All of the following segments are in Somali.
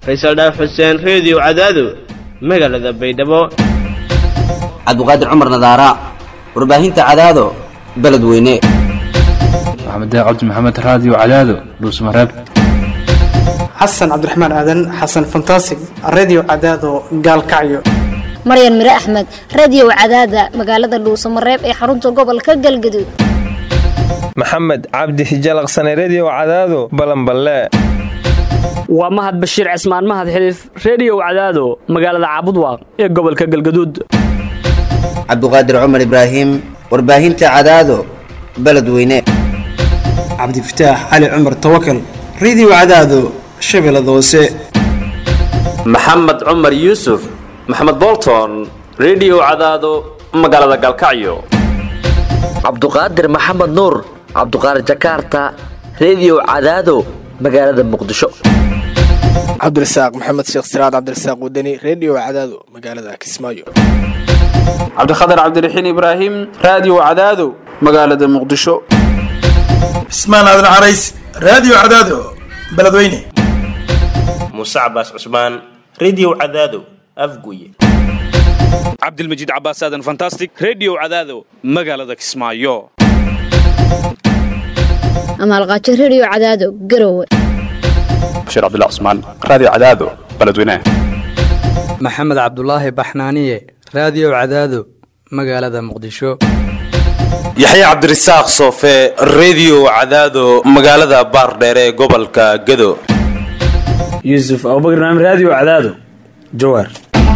faysal dhaaf xuseen reediyo cadaado magaalada baydhabo cabdiqaadir cumar nadaara warbaahinta cadaado beledweyne maxamed cabdi maxamed raadiyo cadaado dhuusmareeb xasan cabdiraxmaan aadan xasan fantasig redio cadaado gaalkacyo maryan mire axmed radiyow cadaada magaalada dhuusamareeb ee xarunta gobolka galgaduud maxamed cabdi hijalaqsane rediyow cadaado balanballe waa mahad bashiir cismaan mahad xiliif rediyow cadaado magaalada caabudwaaq ee gobolka galgaduud cabdiqaadir cumar ibraahim warbaahinta cadaado beledweyne cabdifataax cali cumar tawakal redio cadaado shabeellada hoose maxamed cumar yuusuf maxamed bolton rediyow cadaado magaalada galkacyo cabduqaadir maxamed nuur cabduqaadir jakarta rediyow cadaado magaalada muqdisho cabdirasaaq maxamed sheekh siraad cabdirasaaq wadani rediyo cadaado magaalada kismaayo cabdikhatar cabdiraxiin ibraahim raadiyo cadaado magaalada muqdisho cismaan aadan carays raadiyo cadaado beledweyne muuse cabaas cusmaan rediyo cadaado afguye cabdilmajiid cabaas aadan fantastic rediyo cadaado magaalada kismaayo amaalqaajo rediyo cadaado garowe bashiir cabdullah cusmaan raadiyo cadaado beledweyne maxamed cabdulaahi baxnaaniye raadiyo cadaado magaalada muqdisho yaxye cabdirasaaq soofe rediyo cadaado magaalada baardheere ee gobolka gado yuusuf abubakar naam raadiyo cadaado jawaar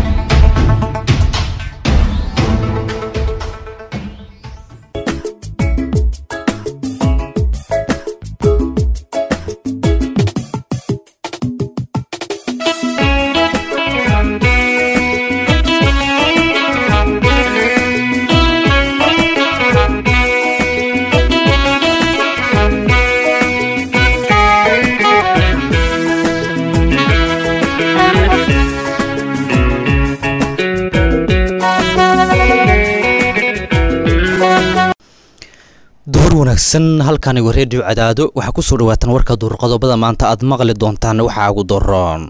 duhur wanaagsan halkanigu reediyo cadaado waxaa ku soo dhawaataan warka duurqodobada maanta aad maqli doontaan waxaa ugu daroon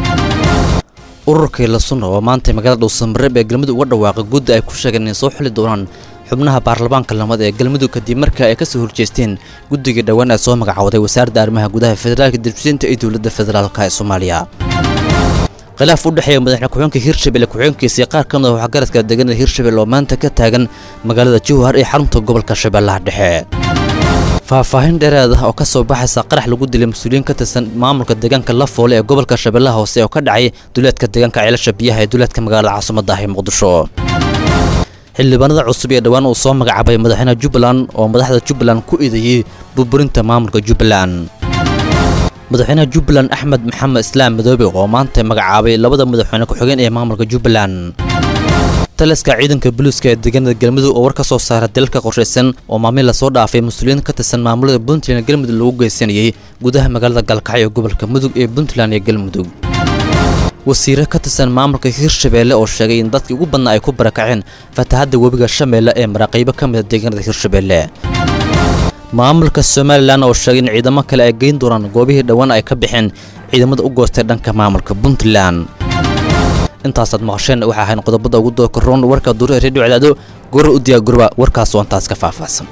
ururkii lasunna oo maanta magaalada dhuusamareeb ee galmudug uga dhawaaqay guddi ay ku sheegeen inay soo xuli doonaan xubnaha baarlamaanka lamada ee galmudug kadib markii ay kasoo horjeesteen guddigii dhowaan ee soo magacawday wasaaradda arrimaha gudaha federaalka dibsinta iyo dowladda federaalk ee soomaaliya khilaaf u dhexeeya madaxne ku-xeenka hirshabelle ku-xeenkiisa iyo qaar ka mid a waxgaradka deegaanada hirshabelle oo maanta ka taagan magaalada jowhar ee xarunta gobolka shabeellaha dhexe faahfaahin dheeraad ah oo ka soo baxaysa qarax lagu dilay mas-uuliyiin ka tirsan maamulka deegaanka lafoole ee gobolka shabeellaha hoose oo ka dhacay duleedka deegaanka ceelasha biyaha ee duleedka magaalada caasimada ah ee muqdisho xildhibaanada cusub ee dhowaan uu soo magacaabay madaxweynaha jubbaland oo madaxda jubbaland ku idayey burburinta maamulka jubbaland madaxweynaha jubbaland axmed maxamed islaam madoobe oo maanta magacaabay labada madaxweyne ku-xigeen ee maamulka jubbaland taliska ciidanka buluuska ee deegaanada galmudug oo war ka soo saara dalalka qorshaysan oo maamil lasoo dhaafay mas-uuliyiin ka tirsan maamulada puntland ee galmudug lagu geysanayey gudaha magaalada galkacyo ee gobolka mudug ee puntland iyo galmudug wasiire ka tirsan maamulka hirshabeelle oo sheegay in dadkii ugu badnaa ay ku barakaceen fatahadda webiga shameelle ee maraaqiibo ka mida deegaanada hirshabeelle maamulka somalilan oo sheegay in ciidamo kale ay geyn doonaan goobihii dhowaan ay ka baxeen ciidamada u goostay dhanka maamulka puntland intaasaad maqasheen waxaa ahayn qodobada ugu dooka roon warka duure redio cadaado gora u diyaa gurba warkaas oo intaas ka faahfaahsan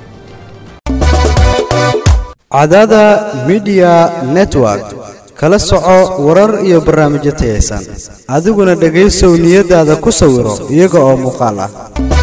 cadaada midiya network kala soco warar iyo barnaamijyo tayaysan adiguna dhegaysow niyadaada ku sawiro iyaga oo muuqaal ah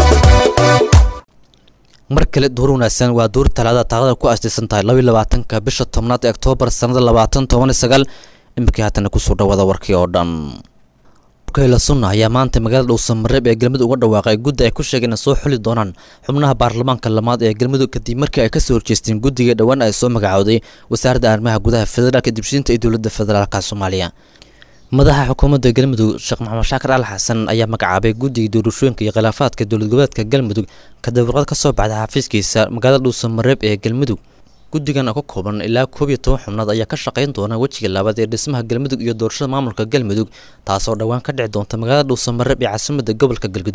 mar kale duur wanaagsan waa duur talaada taaqada ku aastaysan tahay labaiy labaatanka bisha tobnaad ee oktoobar sannada labaatan toban sagaal iminkii haatana kusoo dhawaada warkii oo dhan urkayla sunna ayaa maanta magaalada dhuusamareeb ee galmudug uga dhawaaqay guddi ay ku sheegeen soo xuli doonaan xubnaha baarlamaanka lamaad ee galmudug kadib markii ay kasoo horjeesteen guddiga dhowaan ay soo magacowday wasaaradda arrimaha gudaha federaalka dibshiinta iyo dowladda federaalka soomaaliya madaxa xukuumadda galmudug sheekh maxamed shaakir al xasan ayaa magacaabay guddiga doorashooyinka iyo khilaafaadka dowlad goboleedka galmudug kadib warqad ka soo baxday xafiiskiisa magaalada dhuusamareeb ee galmudug guddigan oo ka kooban ilaa koob iyo toban xubnood ayaa ka shaqayn doona wejiga labaad ee dhismaha galmudug iyo doorashada maamulka galmudug taasoo dhowaan ka dhici doonta magaalada dhuusamareeb ee caasimadda gobolka galgaduud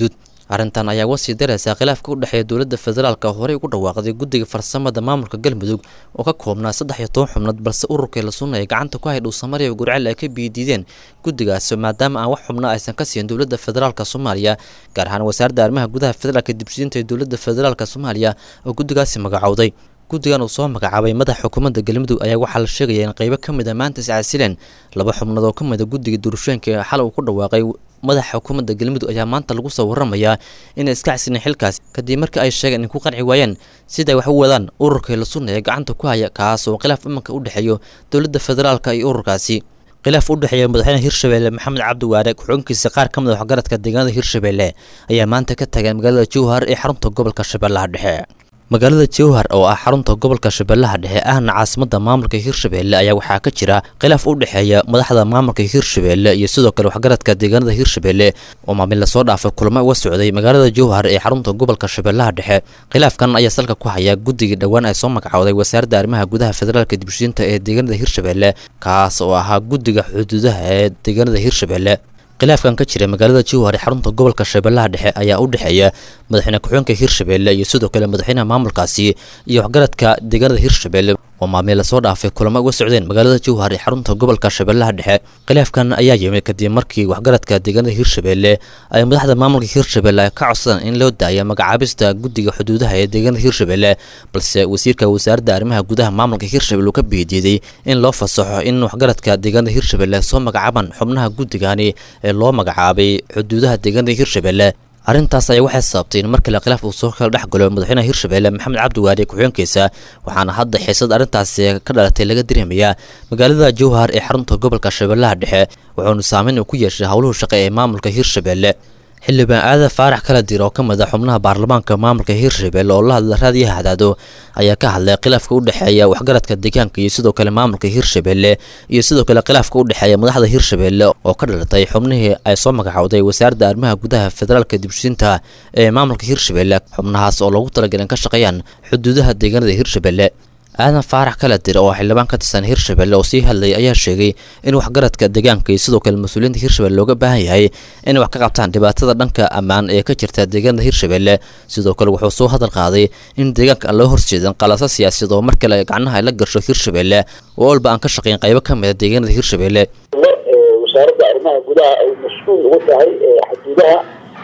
arrintan ayaa uga sii daraysaa khilaafka u dhexeeya dowladda federaalka horey ugu dhawaaqday guddiga farsamada maamulka galmudug oo ka koobnaa saddex iyo toban xubnood balse ururkii la sunna ay gacanta ku hay dhuusamariya gurcel ay ka biidiideen guddigaasi maadaama aan wax xubno aysan ka siin dowladda federaalka soomaaliya gaar ahaan wasaaradda arrimaha gudaha federaalka dibshiinta ee dowladda federaalka soomaaliya oo guddigaasi magacowday guddigan uu soo magacaabay madaxa xukuumadda galmudug ayaa waxaa la sheegaya in qaybo ka mid a maanta iscasileen laba xubnood oo ka mid a guddiga doorashooyinka ee xal uu ku dhawaaqay madaxa xukuumadda galmudug ayaa maanta lagu soo waramayaa inay iska casileen xilkaas kadib markii ay sheegeen in ku qanci waayeen siday wax u wadaan ururkii la sunna ee gacanta ku haya kaas oo khilaaf imanka u dhexeeyo dowladda federaalka iyo ururkaasi khilaaf u dhexeeya madaxweyne hirshabelle maxamed cabdi waare ku-xigeenkiisa qaar ka mid a waxgaradka deegaanada hirshabelle ayaa maanta ka tagay magaalada jowhar ee xarunta gobolka shabeellaha dhexe magaalada jowhar oo ah xarunta gobolka shabeellaha dhexe ahna caasimada maamulka hirshabelle ayaa waxaa ka jira khilaaf u dhexeeya madaxda maamulka hirshabelle iyo sidoo kale waxgaradka deegaanada hirshabelle oo maalmin lasoo dhaafay kulamo uga socday magaalada jowhar ee xarunta gobolka shabeellaha dhexe khilaafkan ayaa salka ku haya guddigii dhowaan ay soo magacowday wasaaradda arrimaha gudaha federaalka dibshiinta ee deegaanada hirshabelle kaas oo ahaa guddiga xuduudaha ee deegaanada hirshabelle khilaafkan ka jira magaalada jowhar ee xarunta gobolka shabeellaha dhexe ayaa u dhexeeya madaxweyne ku-xigeenka hirshabelle iyo sidoo kale madaxweynaha maamulkaasi iyo waxgaradka deegaanada hirshabelle oo maalmiin lasoo dhaafay kulamo uga socdeen magaalada jowhar ee xarunta gobolka shabeellaha dhexe khilaafkan ayaa yimid kadib markii waxgaradka deegaanada hirshabelle ay madaxda maamulka hirshabelle ay ka codsadeen in loo daaya magacaabista guddiga xuduudaha ee deegaanada hirshabelle balse wasiirka wasaaradda arrimaha gudaha maamulka hirshabelle uu ka biidiiday in loo fasaxo in waxgaradka deegaanada hirshabelle soo magacaabaan xubnaha guddigani ee loo magacaabay xuduudaha deegaanada hirshabelle arrintaas ayaa waxay sababtay in mar kale khilaaf uu soo kala dhex galo madaxweynaha hirshabelle maxamed cabdi waare ku-xigeenkiisa waxaana hadda xiisad arrintaasi ka dhalatay laga dareemayaa magaalada jowhar ee xarunta gobolka shabeellaha dhexe wuxuuna saameyn uu ku yeeshay howluhu shaqe ee maamulka hirshabelle xildhibaan aadan faarax kala dir oo ka mid a xubnaha baarlamaanka maamulka hirshabelle oo la hadla raadiyaha hadaado ayaa ka hadlay khilaafka u dhexeeya waxgaradka deegaanka iyo sidoo kale maamulka hirshabelle iyo sidoo kale khilaafka u dhexeeya madaxda hirshabelle oo ka dhalatay xubnihii ay soo magacowday wasaaradda arrimaha gudaha federaalka dibshiinta ee maamulka hirshabelle xubnahaas oo loogu talagalay in ka shaqeeyaan xuduudaha deegaanada hirshabelle aadan faarax kala dir oo xildhibaan ka tirsan hirshabelle oo sii hadlayay ayaa sheegay in waxgaradka deegaanka iyo sidoo kale mas-uuliyiinta hirshabelle looga baahan yahay inay wax ka qabtaan dhibaatada dhanka ammaan ee ka jirta deegaanada hirshabelle sidoo kale wuxuu soo hadal qaaday in deegaanka aan loo horjeedin qalasa siyaasiyad oo mar kale gacnaha ay la gasho hirshabelle oo olba aan ka shaqayn qaybo ka mid a deegaanada hirshabelle wasaaradda arrimaha gudaha ay mas-uul ugu tahay xuduudaha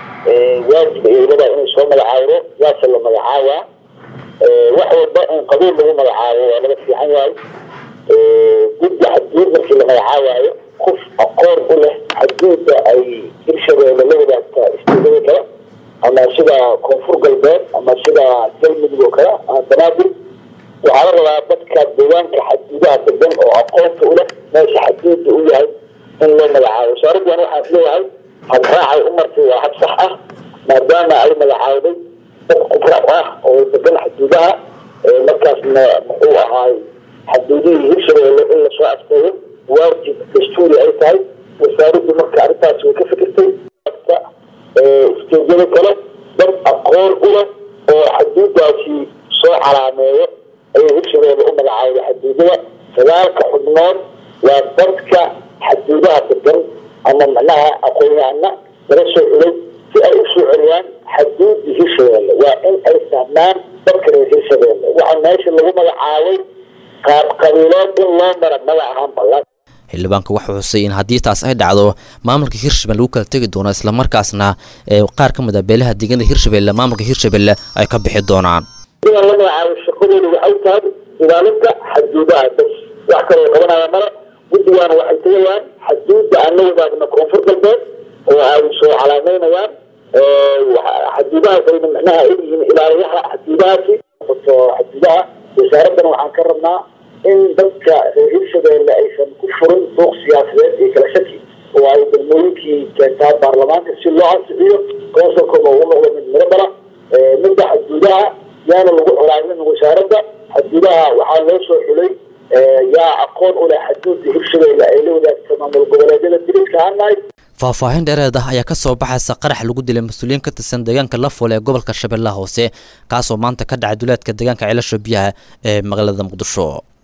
waajib ay leedahay inay soo magacaawdo yaase la magacaabaa wax walba in qabiil lagu magacaabo waa laga fiican yahay guddi xadguud markii la magacaabaayo qof aqoon u leh xadguudda ay hirshabeelle la wadaagta istiidada kale ama sida koonfur galbeed ama sida galmudug oo kale ama banaadir waxaa la rabaa dadka deegaanka xadguudaha degan oo aqoonta u leh meesha xadguudda u yahay in loo magacaabo wasaaraddan waxaan isleeyahay habraacay u martay waa hab sax ah maadaama ay magacaawday dad khibrad ah oo degan xaduudaha markaasna muxuu ahaay xaduudihii hirshabeelle in lasoo afteeyo waajib dastuuri ay tahay wasaaraddu marka arrintaas way ka fikirtay isteedyada kale dad aqoon u leh oo xaduudaasi soo calaameeyo ayay hirshabeelle u magacaawday xaduudada sagaalka xubnood waa dadka xaduudaha degan ama macnaha aqoon-yahana laga soo xulay si ay u soo celiyaan xaduudda hirshabeelle waa in ay fahmaan dadka reer hirshabeelle waxaa meesha lagu magacaabay qaab qabiileed in loo mara mada ahaan ballan xildhibaanka waxaa xusay in haddii taas ay dhacdo maamulka hirshabelle lagu kala tegi doono islamarkaasna ee qaar ka mid a beelaha deegaanada hirshabelle maamulka hirshabelle ay ka bixi doonaan sidaan la magacaabo shaqadooda waxay tahay ilaalinta xaduudaha bas wax kaloo qabanaya male guddigaana waxay tegayaan xaduudda aan la wadaagno koonfur galbeed oo ay soo calaameynayaan xaduudahaas ayna micnaha ay yihiin ilaaliyaha xaduudahaasi noqoto xaduudaha wasaaraddana waxaan ka rabnaa in dadka reer hirshabeelle aysan ku furin suuq siyaasadeed iyo kala shaki oo ay degmooyinkii keentaa baarlamaanka si loo ansixiyo konsolkooda ugu noqdo mid miro dhala midda xaduudaha yaana lagu colaamin wasaaradda xaduudaha waxaa loo soo xulay yaa aqoon u leh xaduudda hirshabeelle ay la wadaagto maamul goboleedyada diriska hanahay faahfaahin dheereed ah ayaa ka soo baxaysa qarax lagu dilay mas-uuliyiin ka tirsan deegaanka lafoole ee gobolka shabeellaha hoose kaasoo maanta ka dhacay duleedka deegaanka ceelasha biyaha ee magaalada muqdisho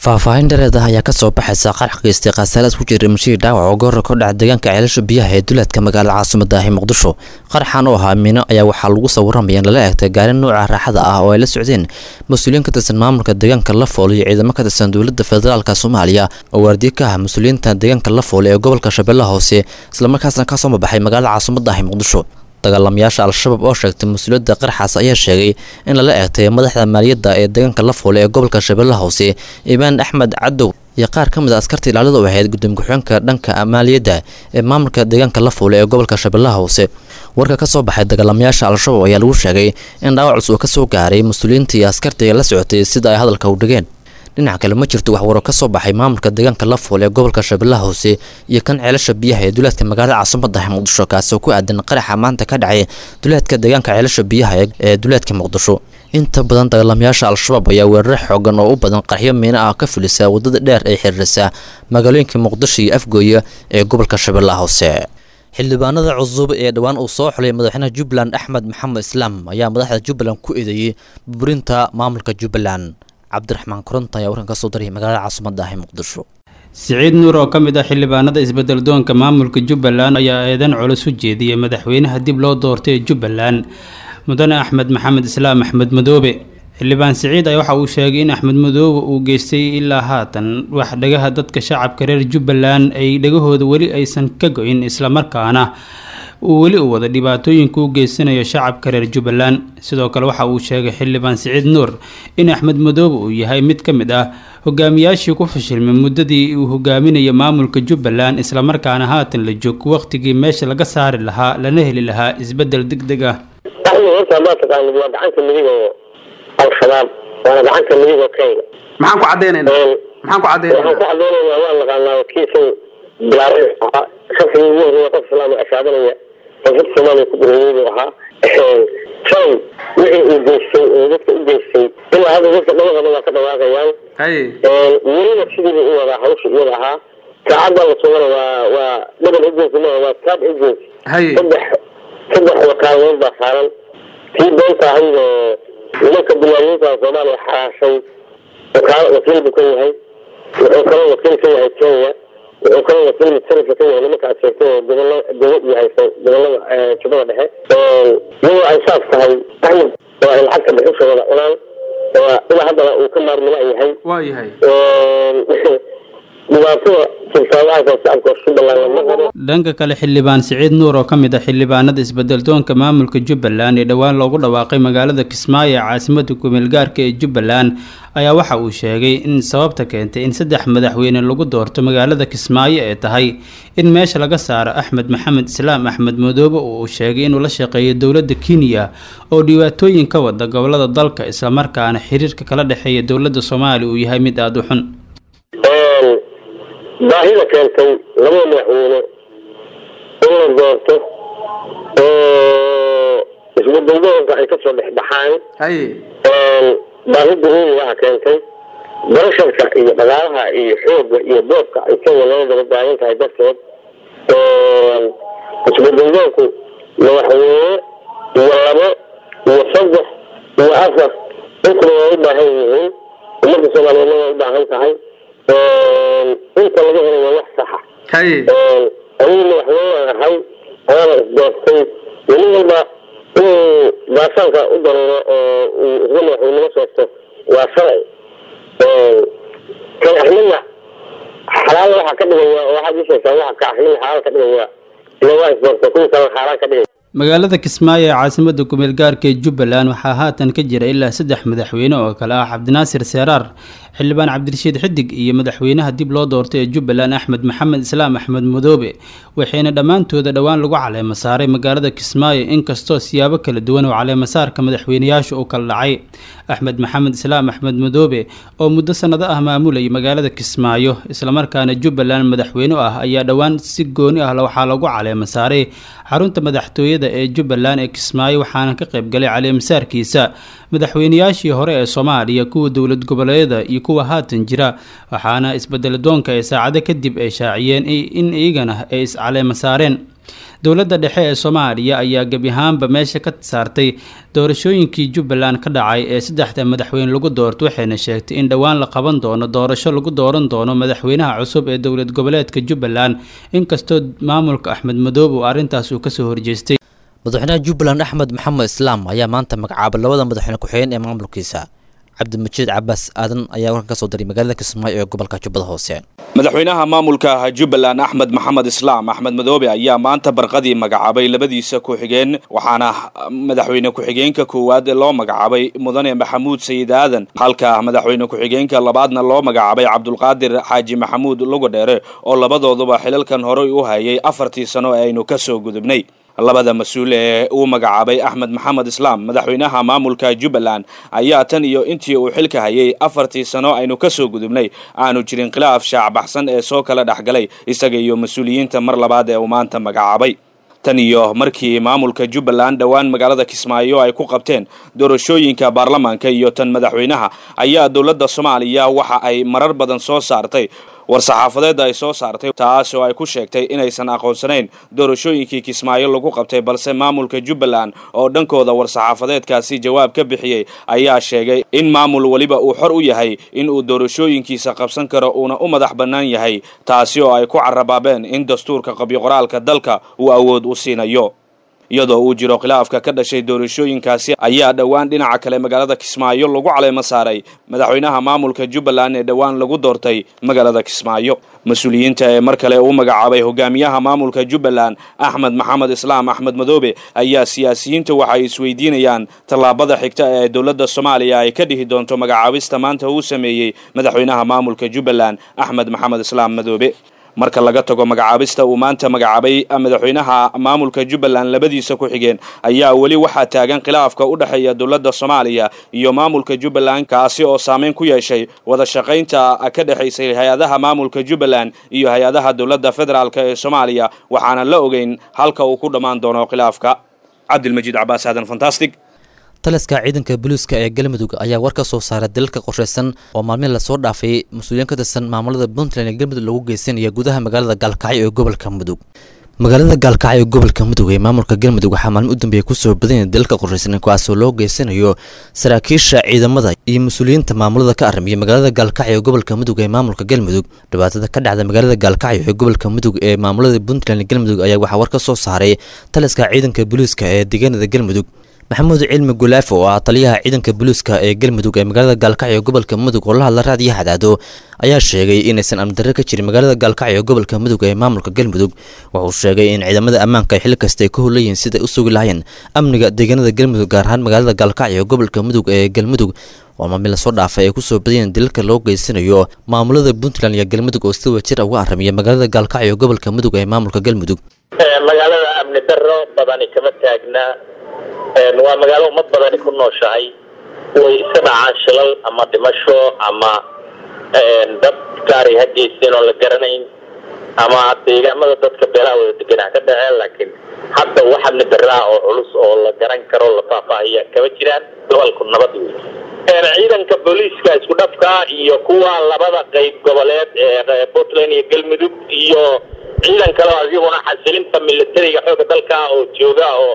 faahfaahin dhareed ah ayaa kasoo baxaysa qarax geystay khasaaraad ku jira mashii dhaawac oo goora ka dhaca deegaanka ceelasha biyaha ee duleedka magaalada caasimada ah ee muqdisho qaraxan oo ahaa miino ayaa waxaa lagu sawiramaya in lala eegtay gaari nooca raaxada ah oo ay la socdeen mas-uuliyiin ka tirsan maamulka deegaanka lafool iyo ciidamo ka tirsan dowladda federaalka soomaaliya oo waardiye ka ah mas-uuliyiinta deegaanka lafool ee gobolka shabeellaha hoose islamarkaasna kasoo mabaxay magaalada caasimada ah ee muqdisho dagaalamayaasha al-shabaab oo sheegtay mas-uuliyadda qaraxaas ayaa sheegay in lala eegtay madaxda maaliyadda ee deegaanka lafoole ee gobolka shabeellaha hoose imaan axmed cadow iyo qaar ka mid a askarta ilaalada u ahayd gudoomiye ku-xigeenka dhanka maaliyadda ee maamulka deegaanka lafoole ee gobolka shabeellaha hoose warka ka soo baxay dagaalamayaasha al-shabaab ayaa lagu sheegay in dhaawac cusub ka soo gaaray mas-uuliyiinta iyo askarta la socotay sida ay hadalka u dhigeen dhinaca kale ma jirto wax waro ka soo baxay maamulka deegaanka lafool ee gobolka shabeellaha hoose iyo kan ceelasha biyaha ee duleedka magaalada caasimada ah muqdisho kaasi oo ku aadan qaraxa maanta ka dhacay duleedka deegaanka ceelasha biyaha ee duleedka muqdisho inta badan dagaalamayaasha al-shabaab ayaa weeraro xoogan oo u badan qarxyo miino ah ka fulisa wadada dheer ee xiriirisa magaalooyinka muqdisho iyo afgooye ee gobolka shabeellaha hoose xildhibaanada cusub ee dhowaan uu soo xulay madaxweynaha jubbaland axmed maxamed islaam ayaa madaxda jubbaland ku eedeeyey burburinta maamulka jubbaland cabdiraxmaan koronta ayaa warkan ka soo darayay magaalada caasimada ah ee muqdisho siciid nuur oo ka mid ah xildhibaanada isbeddeldoonka maamulka jubbaland ayaa eedan culus u jeediyey madaxweynaha dib loo doortay ee jubbaland mudane axmed maxamed islaam axmed madoobe xildhibaan siciid ayaa waxa uu sheegay in axmed madoobe uu geystay ilaa haatan wax dhagaha dadka shacabka reer jubbaland ay dhagahooda weli aysan ka go-in islamarkaana uu weli u wada dhibaatooyinka u geysanayo shacabka reer jubbaland sidoo kale waxa uu sheegay xildhibaan siciid nuur in axmed madoobe uu yahay mid ka mid ah hogaamiyaashii ku fashilmay muddadii uu hogaaminayo maamulka jubbaland islamarkaana haatan la joog waqtigii meesha laga saari lahaa lana heli lahaa isbeddel deg deg ah horta haddaad taqaanid waa gacanta midig oo al-shabaab waana gacanta midig oo kenya maxaan ku caddaynayna maxaan ku caddaynayna waxaan ku caddaynayna waa naqaanaa wakiilkan bilaabay ahaa shafkii ugu horreeya qof islaam ashaadanaya koonfurta soomaaliya ku gureeyey buu ahaa shalay wixii uu geystay oo dadka u geystay ilaa hadda dadka dhawaqada waa ka dhawaaqayaan welina sidiiba u wadaa hawsha iyada ahaa saacadda la sugana waa waa double agency maaha waa third agency saddex saddex wakaadood baa saaran tii beenta ahayd oo nimanka bilaayiinta soomaaliya xaraashay wakaalo wakiil buu ka yahay wuxuu kaloo wakiil ka yahay kenya wuxuu kaloo wakiil mutarifka ka yahay nimanka aad sheegtay oo gobollo dowlad iyo hayso gobollada jubbada dhexe iyadoo ay saas tahay axmed oo ay lacagta bixisha wada cunaan oo ilaa haddana uu ka maarmila yahay waa yahay dhibaatada silsaadahaas shacabka jubbaland lama qabo dhanka kale xildhibaan siciid nuur oo ka mid ah xildhibaanada isbeddeldoonka maamulka jubbaland ee dhowaan loogu dhawaaqay magaalada kismaayo ee caasimada kumeelgaarka ee jubbaland ayaa waxa uu sheegay in sababta keentay in saddex madaxweyne lagu doorto magaalada kismaayo ee tahay in meesha laga saaro axmed maxamed islaam axmed madoobe oo uu sheegay inuu la shaqeeyo dowladda kenya oo dhibaatooyin ka wada gobolada dalka islamarkaana xiriirka kala dhexeeya dowladda soomaaliya uu yahay mid aada u xun baahida keentay labada madaxweyne in la doorto oo isbeddeldoonka ay kasoo dhex baxaan baahida uunigaha keentay barasharka iyo dhaqaalaha iyo xoogga iyo doobka ay kenya loo daba taagan tahay darteed isbeddeldoonku madaxweyne iyo labo iyo saddex iyo afar intaba waa u baahan yihiin ummadda soomaaliyeedna waa u baahan tahay inta laga helay waa wax saxa anigu madaxweyne ahay ayaana isdoortay weli walba inuu baasaanka u daruuro oo uu isla madaxweynimo soosto waa shalay kan axmedna xalaal waxaa ka dhigaya oo waxaad ii sheegtaa waxa ka axmedna xalaal ka dhigaya ila waa isdoortay kuwii kalena xaaraan ka dhigaya magaalada kismaayo ee caasimada kumeel gaarka ee jubbaland waxaa haatan ka jira ilaa saddex madaxweyne oo kale ah cabdinaasir seeraar xildhibaan cabdirashiid xidig iyo madaxweynaha dib loo doortay ee jubbaland axmed maxamed islaam axmed madoobe waxayna dhammaantooda dhowaan lagu caleemo saaray magaalada kismaayo inkastoo siyaabo kala duwan oo caleemasaarka madaxweynayaasha uu kala dhacay axmed maxamed islaam axmed madoobe oo muddo sannado ah maamulayay magaalada kismaayo islamarkaana jubbaland madaxweyne ah ayaa dhowaan si gooni ah waxaa lagu caleemo saaray xarunta madaxtooyada ee jubbaland ee kismaayo waxaana ka qaybgalay caleemasaarkiisa madaxweynayaashii hore ee soomaaliya kuwa dowlad goboleedyada iyo kuwa haatan jira waxaana isbedeladoonka ee saacado kadib ay shaaciyeen in iyagana ay iscaleemo saareen dowladda dhexe ee soomaaliya ayaa gebi ahaanba meesha ka saartay doorashooyinkii jubbaland ka dhacay ee saddexda madaxweyne lagu doorto waxayna sheegtay in dhowaan la qaban doono doorasho lagu dooran doono madaxweynaha cusub ee dowlad goboleedka jubbaland inkastoo maamulka axmed madoobe uu arrintaas uu kasoo horjeestay madaxweynaha jubbaland axmed maxamed islaam ayaa maanta magacaabay labada madaxweyne ku-xigeen ee maamulkiisa cabdimajiid cabaas aadan ayaa warkan ka soo diray magaalada kismaayo ee gobolka jubbada hoose madaxweynaha maamulka jubbaland axmed maxamed islaam axmed madoobe ayaa maanta barqadii magacaabay labadiisa ku-xigeen waxaana madaxweyne ku-xigeenka koowaad loo magacaabay mudane maxamuud sayid aadan halka madaxweyne ku-xigeenka labaadna loo magacaabay cabdulqaadir xaaji maxamuud lugadheere oo labadooduba xilalkan horey u hayay afartii sano ee aynu ka soo gudubnay labada mas-uul ee uu magacaabay axmed maxamed islaam madaxweynaha maamulka jubbaland ayaa tan iyo intii uu xilka hayay afartii sano aynu ka soo gudubnay aanu jirin khilaaf shaacbaxsan ee soo kala dhexgalay isaga iyo mas-uuliyiinta mar labaad ee uu maanta magacaabay tan iyo markii maamulka jubbaland dhowaan magaalada kismaayo ay ku qabteen doorashooyinka baarlamaanka iyo tan madaxweynaha ayaa dowladda soomaaliya waxa ay marar badan soo saartay war-saxaafadeedda ay soo saartay taas oo ay ku sheegtay inaysan aqoonsanayn doorashooyinkii kismaayo lagu qabtay balse maamulka jubbaland oo dhankooda war-saxaafadeedkaasi jawaab ka bixiyey ayaa sheegay in maamul weliba uu xor u yahay in uu doorashooyinkiisa qabsan karo uuna u madax bannaan yahay taasi oo ay ku carabaabeen in dastuurka qabyo-qoraalka dalka uu awood u siinayo iyadoo uu jiro khilaafka ka dhashay doorashooyinkaasi ayaa dhowaan dhinaca kale magaalada kismaayo lagu caleemo saaray madaxweynaha maamulka jubbaland ee dhowaan lagu doortay magaalada kismaayo mas-uuliyiinta ee mar kale uu magacaabay hogaamiyaha maamulka jubbaland axmed maxamed islaam axmed madoobe ayaa siyaasiyiinta waxay isweydiinayaan tallaabada xigta ee dowladda soomaaliya ay ka dhihi doonto magacaabista maanta uu sameeyey madaxweynaha maamulka jubbaland axmed maxamed islaam madoobe marka laga tago magacaabista uu maanta magacaabay madaxweynaha maamulka jubbaland labadiisa ku-xigeen ayaa weli waxaa taagan khilaafka u dhexeeya dowladda soomaaliya iyo maamulka jubbaland kaasi oo saameyn ku yeeshay wada shaqaynta ka dhexaysay hay-adaha maamulka jubbaland iyo hay-adaha dowladda federaalk ee soomaaliya waxaana la ogeyn halka uu ku dhammaan doono khilaafka cabdilmajiid cabaas aadan fantastic taliska ciidanka booliiska ee galmudug ayaa war ka soo saaray dalalka qorshaysan oo maalmihin lasoo dhaafay mas-uuliyiin ka tirsan maamulada puntland ee galmudug lagu geysanaya gudaha magaalada gaalkacyo ee gobolka mudug magaalada gaalkacyo ee gobolka mudug ee maamulka galmudug waxaa maalmin u dambeeya kusoo badanya dalalka qorshaysan kuwaasoo loo geysanayo saraakiisha ciidamada iyo mas-uuliyiinta maamulada ka aramiya magaalada gaalkacyo ee gobolka mudug ee maamulka galmudug dhibaatada ka dhacda magaalada gaalkacyo ee gobolka mudug ee maamulada puntland ee galmudug ayaa waxaa war ka soo saaray taliska ciidanka booliiska ee deegaanada galmudug maxamuud cilmi gulaafo oo ah taliyaha ciidanka booliiska ee galmudug ee magaalada gaalkacyo ee gobolka mudug oo la hadla raadiyo hadaado ayaa sheegay inaysan amdarre ka jirin magaalada gaalkacyo ee gobolka mudug ee maamulka galmudug wuxuu sheegay in ciidamada ammaanka ay xil kasta ay ka howlayihiin siday u sugi lahayn amniga deegaanada galmudug gaar ahaan magaalada gaalkacyo ee gobolka mudug ee galmudug oo maalmin lasoo dhaafay ay kusoo badayeen dalalka loo geysanayo maamulada puntland iyo galmudug oo si wajir uga aramiya magaalada gaalkacyo ee gobolka mudug ee maamulka galmudug magaalada amni darro badani kama taagna waa magaalo ummad badani ku nooshahay way iska dhacaan shilal ama dhimasho ama dad gaari ha geysteen oo la garanayn ama deegaamada dadka beelaha wada deganaa ka dhaceen laakiin hadda wax amni darraa oo culus oo la garan karo la faahfaahiya kama jiraan gobolku nabad wey ciidanka booliiska isku dhafka iyo kuwa labada qayb goboleed ee puntland iyo galmudug iyo ciidan kale oo iyaguna xasilinta militariga xooga dalka oo jooga oo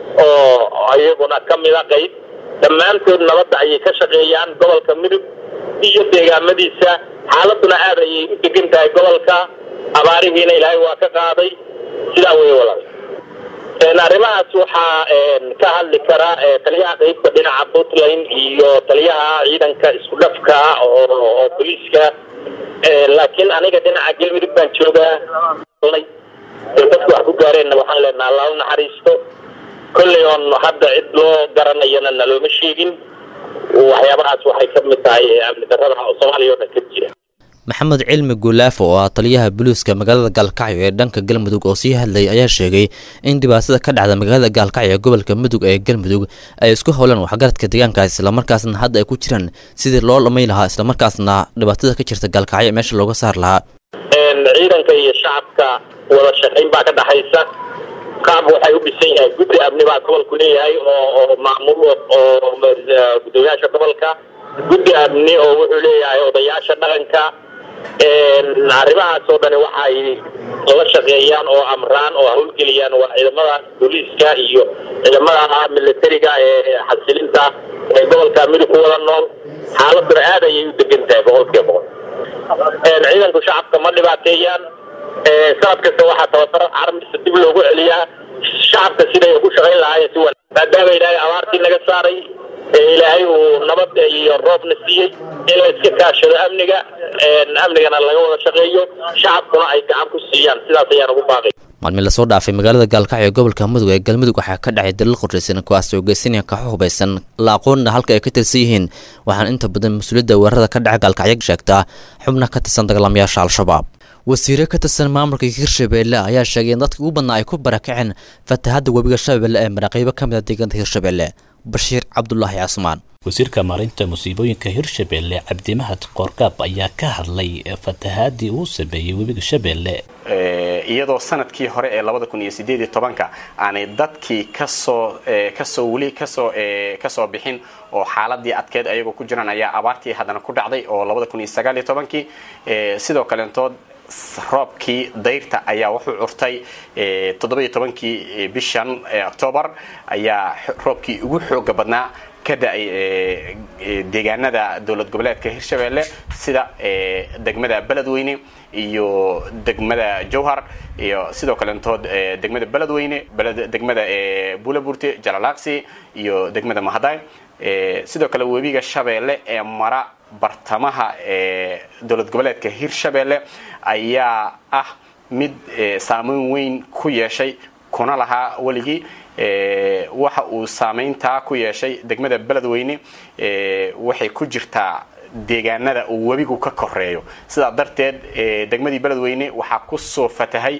oo iyaguna ka mida qayb dhammaantood nabadda ayay ka shaqeeyaan gobolka mudug iyo deegaamadiisa xaaladuna aad ayay u degan tahay gobolka abaarihiina ilaahay waa ka qaaday sidaa wey walaal arrimahaas waxaa ka hadli kara taliyaha qaybta dhinaca puntland iyo taliyaha ciidanka isku dhafka oo booliiska laakiin aniga dhinaca galmudug baan joogaa dadku wax ku gaareenna waxaan leenaha allah u naxariisto kolley oon hadda cid loo garanayana nalooma sheegin waxyaabahaas waxay ka mid tahay amni darrada oo soomaaliya oo dhan ka jira maxamed cilmi guulaafo oo ah taliyaha booliiska magaalada gaalkacyo ee dhanka galmudug oo sii hadlayay ayaa sheegay in dhibaatada ka dhacda magaalada gaalkacyo ee gobolka mudug ee galmudug ay isku howlaan waxgaradka deegaankaas islamarkaasna hadda ay ku jiraan sidii loo dhamay lahaa islamarkaasna dhibaatada ka jirta gaalkacyo meesha looga saar lahaa ciidanka iyo shacabka wada shaqayn baa ka dhaxaysa qaab waxay u dhisan yahay guddi amni baa gobolku leeyahay oo oo maamul oo gudoomiyaasha gobolka guddi amni oo wuxuu leeyahay odayaasha dhaqanka arrimahaas oo dhani waxay la shaqeeyaan oo amraan oo howlgeliyaan waa ciidamada booliiska iyo ciidamada militariga ee xasilinta ee gobolka midug ku wada nool xaaladuna aad ayay u degan tahay boqolkiiba boqol ciidanku shacabka ma dhibaateeyaan sanad kasta waxaa tababaro carmisa dib loogu celiyaa shacabka siday ugu shaqayn lahaayeen si wanaag maadaama ilaahay abaartii naga saaray ee ilaahay uu nabad iyo roobna siiyey in la iska kaashado amniga amnigana laga wada shaqeeyo shacabkuna ay gacan ku siiyaan sidaas ayaan ugu baaqay maalmin lasoo dhaafay magaalada gaalkacyo ee gobolka mudug ee galmudug waxaa ka dhacay dalal qorshaysan kuwaas oo geysanaya kaxo hubaysan la aqoonna halka ay ka tirsan yihiin waxaana inta badan mas-uuliyadda weerarada ka dhaca gaalkacyo sheegtaa xubna ka tirsan dagaalamayaasha al-shabaab wasiire ka tirsan maamulka hirshabeelle ayaa sheegay in dadka ugu badnaa ay ku barakaceen fatahadda webiga shabeelle ee maraqeybo ka mid a deegaanka hirshabeelle bashiir cabdulaahi casmaan wasiirka maareynta musiibooyinka hirshabeelle cabdimahad qoorgaab ayaa ka hadlay fatahaadii uu sameeyey webiga shabeelle iyadoo sanadkii hore ee labada kun iyo sideed iyo tobanka aanay dadkii kasoo kasoo weli kasoo kasoo bixin oo xaaladii adkeed ayagoo ku jiraan ayaa abaartii haddana ku dhacday oo labada kun iyo sagaal iyo tobankii sidoo kaleentood roobkii dayrta ayaa wuxuu curtay toddoba-iyo tobankii bishan octoobar ayaa roobkii ugu xooga badnaa ka da-ay deegaanada dowlad goboleedka hirshabeelle sida degmada beledweyne iyo degmada jowhar iyo sidoo kaleentood degmada beledweyne degmada buulaburte jalalaaqsi iyo degmada mahaday sidoo kale webiga shabeelle ee mara bartamaha ee dowlad goboleedka hirshabeelle ayaa ah mid saameyn weyn ku yeeshay kuna lahaa weligii waxa uu saameyntaa ku yeeshay degmada beledweyne waxay ku jirtaa deegaanada uu webigu ka koreeyo sidaa darteed degmadii beledweyne waxaa kusoo fatahay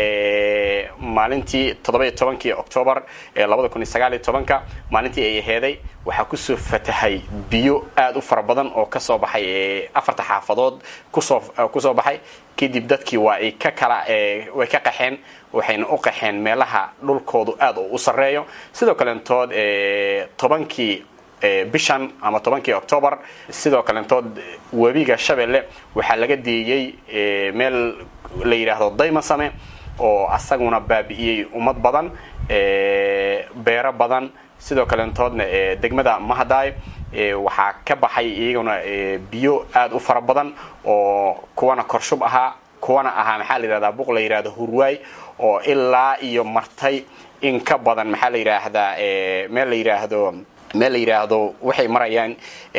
maalintii toddoba-iyo tobankii octoobar labada kun iyo sagaal iyo tobanka maalintii ay aheeday waxaa kusoo fatahay biyo aada u fara badan oo kasoo baxay afarta xaafadood kusoo kusoo baxay kadib dadkii waa ay ka kala way ka qaxeen waxayna u qaxeen meelaha dhulkoodu aada u sareeyo sidoo kaleentood tobankii bishan ama tobankii octoobar sidoo kaleentood webiga shabeelle waxaa laga deeyey meel la yidhaahdo daymasame oo asaguna baabi'iyey ummad badan beero badan sidoo kaleentoodna degmada mahadaay waxaa ka baxay iyaguna biyo aada u fara badan oo kuwana korshub ahaa kuwana ahaa maxaa la yidhahdaa buq la yidhahdo hurwaay oo ilaa iyo martay in ka badan maxaa la yidhaahdaa meel la yidhaahdo meel la yidhaahdo waxay marayaan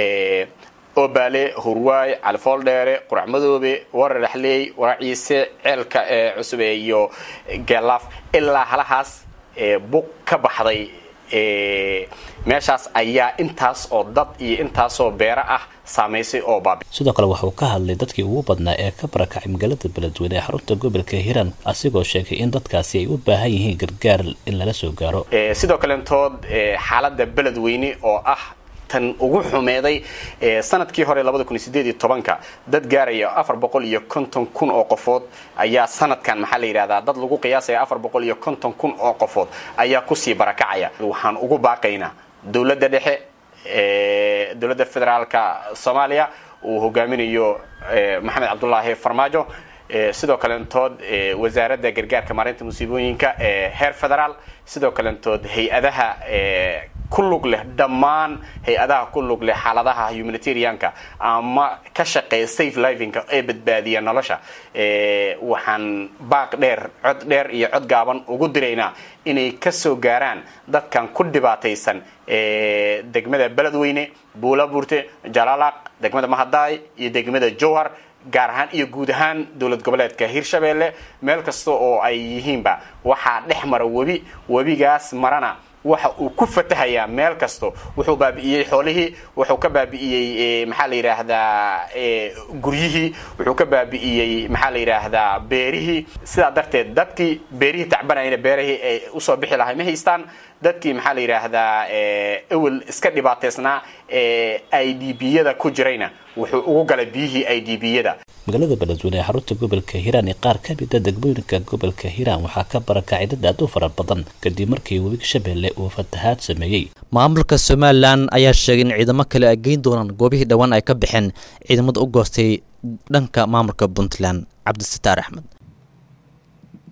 obaale hurwaay califooldheere qurac madoobe warar dhaxleey warac ciise ceelka cusub iyo geelaaf ilaa halahaas buq ka baxday meeshaas ayaa intaas oo dad iyo intaasoo beero ah saamaysay oo baabi sidoo kale wuxuu ka hadlay dadkii ugu badnaa ee ka barakacay magaalada beledweyne ee xarunta gobolka hiiraan asigoo sheegay in dadkaasi ay u baahan yihiin gargaar in lala soo gaaro sidoo kaleentood xaalada beledweyne oo ah tan ugu xumeeday sanadkii hore labada kun iyo sideed iyo tobanka dad gaaraya afar boqol iyo konton kun oo qofood ayaa sanadkan maxaa la yidhahdaa dad lagu qiyaasaya afar boqol iyo konton kun oo qofood ayaa kusii barakacaya waxaan ugu baaqaynaa dowladda dhexe dowladda federaalka soomaaliya uu hogaaminayo maxamed cabdulaahi farmaajo sidoo kaleentood wasaaradda gargaarka maareynta musiibooyinka heer federaal sidoo kaleentood hay-adaha ku lug leh dhammaan hay-adaha ku lug leh xaaladaha humanitarianka ama ka shaqeeya safe livinka ee badbaadiya nolosha waxaan baaq dheer cod dheer iyo cod gaaban ugu diraynaa inay kasoo gaaraan dadkan ku dhibaataysan degmada beledweyne buulaburte jalaalaq degmada mahadaay iyo degmada jowhar gaar ahaan iyo guud ahaan dowlad goboleedka hirshabeelle meel kasta oo ay yihiinba waxaa dhex mara webi webigaas marana waxa uu ku fatahayaa meel kasto wuxuu baabi'iyey xoolihii wuxuu ka baabi'iyey maxaa la yidhaahdaa guryihii wuxuu ka baabi'iyey maxaa la yidhaahdaa beerihii sidaa darteed dadkii beerihii tacbanayna beerihii ay usoo bixi lahay ma haystaan dadkii maxaa la yidhaahdaa ewel iska dhibaataysnaa i d b-yada ku jirayna wuxuu ugu galay biyihii i d b-yada magaalada beledweyne ee xarunta gobolka hiiraan ee qaar ka mida degmooyinka gobolka hiiraan waxaa ka barakacay dad aad u fara badan kadib markii webiga shabeelle uu fatahaad sameeyey maamulka somalilan ayaa sheegay in ciidamo kale ay geyn doonaan goobihii dhowaan ay ka baxeen ciidamada u goostay dhanka maamulka puntland cabdisataar axmed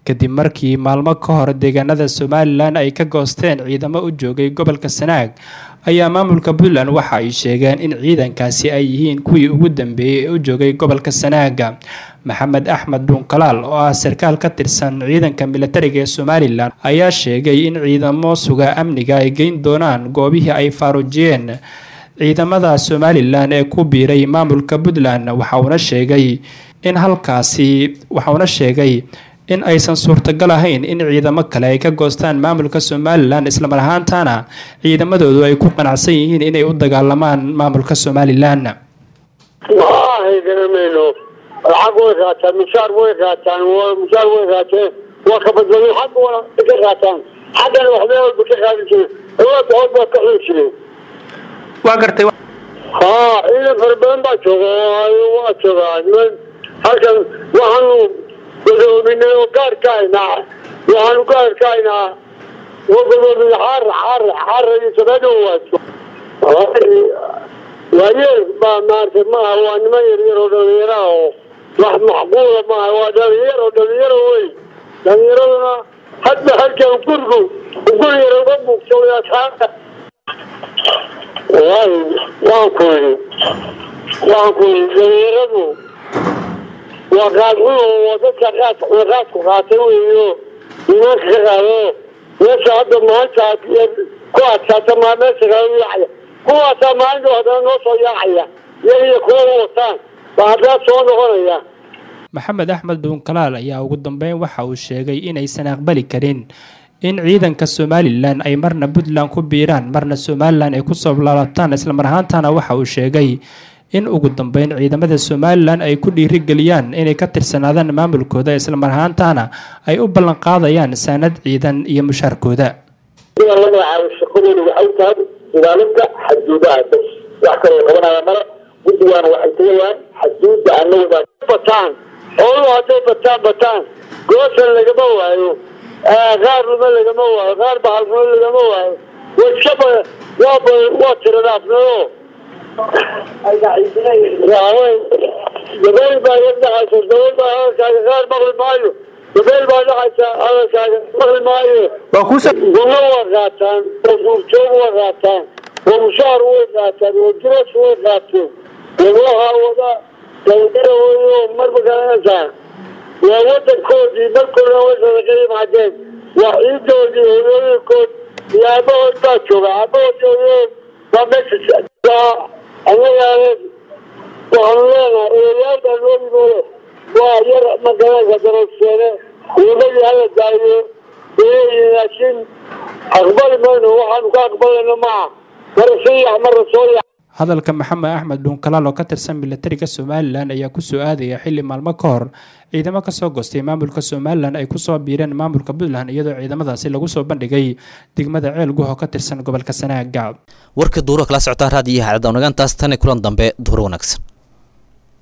kadib markii maalmo ka hor deegaanada somalilan ay ka goosteen ciidamo u joogay gobolka sanaag ayaa maamulka puntland waxa ay sheegeen in ciidankaasi ay yihiin kuwii ugu dambeeyey ee u joogay gobolka sanaaga maxamed axmed dhuunkalaal oo ah sarkaal ka tirsan ciidanka militariga ee somalilan ayaa sheegay in ciidamo suga amniga ay geyn doonaan goobihii ay faaruujiyeen ciidamada somalilan ee ku biiray maamulka puntland waxauna sheegay in halkaasi waxauna sheegay in aysan suurtagal ahayn in ciidamo kale ay ka goostaan maamulka somalilan islamar ahaantana ciidamadoodu ay ku qanacsan yihiin inay u dagaalamaan maamulka somalilan maahay garamayno lacag way qaataan mushaar way qaataan mushaar way qaateen waa ka badbadin xagga wana ka qaataan xaggana waxbee walba ka qaadi jireen awood hood baa ka xuli jireen waa gartay haa ciidan fara badan baa jooga waa joogaa niman halkan waxaanu godoominay oo gaar ka haynaa waxaanu gaar ka haynaa oo godoomin xaar xaar xaar iyo sabeedo waajo waayeel baa maartay maaha waa niman yaryar oo dhalinyaro ah oo wax macquula maaha waa dhalinyaro dhalinyaro wey dhalinyaraduna hadba halkan gurigu guri yar uga muuqso asxaabta wallaahi waan ku yidhi waan ku yidhi dhalinyaradu waa qaadxun oo dadka qaadka qaadku qaatay weeyo imaanka ka qaado meesha hadda maanta ku adkaata maa meesha kala yaacaya kuwaasaa maalinta haddana noo soo yaacaya iyaga iyo kuwa u wataan baa haddana soo noqonaya maxamed axmed dhuunkalaal ayaa ugu dambeyn waxa uu sheegay inaysan aqbali karin in ciidanka somalilan ay marna puntland ku biiraan marna somalilan ay kusoo laalaabtaan islamar ahaantana waxa uu sheegay in ugu dambeyn ciidamada somalilan ay ku dhiirigeliyaan inay ka tirsanaadaan maamulkooda islamar ahaantana ay u ballan qaadayaan saanad ciidan iyo mushaarkooda la magacaabo shaqadoodu waxay tahay ilaalinta xaduudaha bas wax kaloo qabanaya male guddigaana waxay tagayaan xaduudda anagooda bataan xooluhu hadday bataan bataan goosan lagama waayo qaar luma lagama waayo qaar bahalnimo lagama waayo waskaba waaba waa tiradhaafnado dabeel baa yar dhacaysa dabeel baa hadalkaaga qaar maqli maayo dabeel baa dhacaysa hadalkaaga maqli maayo gunno waa qaataan oo duurjoog waa qaataan oo mushaar way qaataan oo diras way qaateen wadaha wada daldara weyo marba garanaysaa waa wadankoodii markoodna way sadaqa yimaadeen waa ciidoodii hooyooyinkood iyo aabahood baa jooga aabahood hooyahood baa meesha anagaale waxaanu leenahay eeyaal baa loo yimoole waa yar magaranaysa darogseene ciimadii hala daayo leeyihin laakiin aqbali mayno waxaanu ka aqbalayno maaha mara soo yax mara soo yax hadalka maxamed axmed dhuunkalaal oo ka tirsan milatariga somalilan ayaa kusoo aadaya xili maalmo ka hor ciidamo kasoo goostay maamulka somalilan ay kusoo biireen maamulka puntland iyadoo ciidamadaasi lagu soo bandhigay degmada ceel guh oo ka tirsan gobolka sanaaga warka duuro kala socotaa raadiyaha cadawnagantaas tan kulan dambe duuro wanaagsan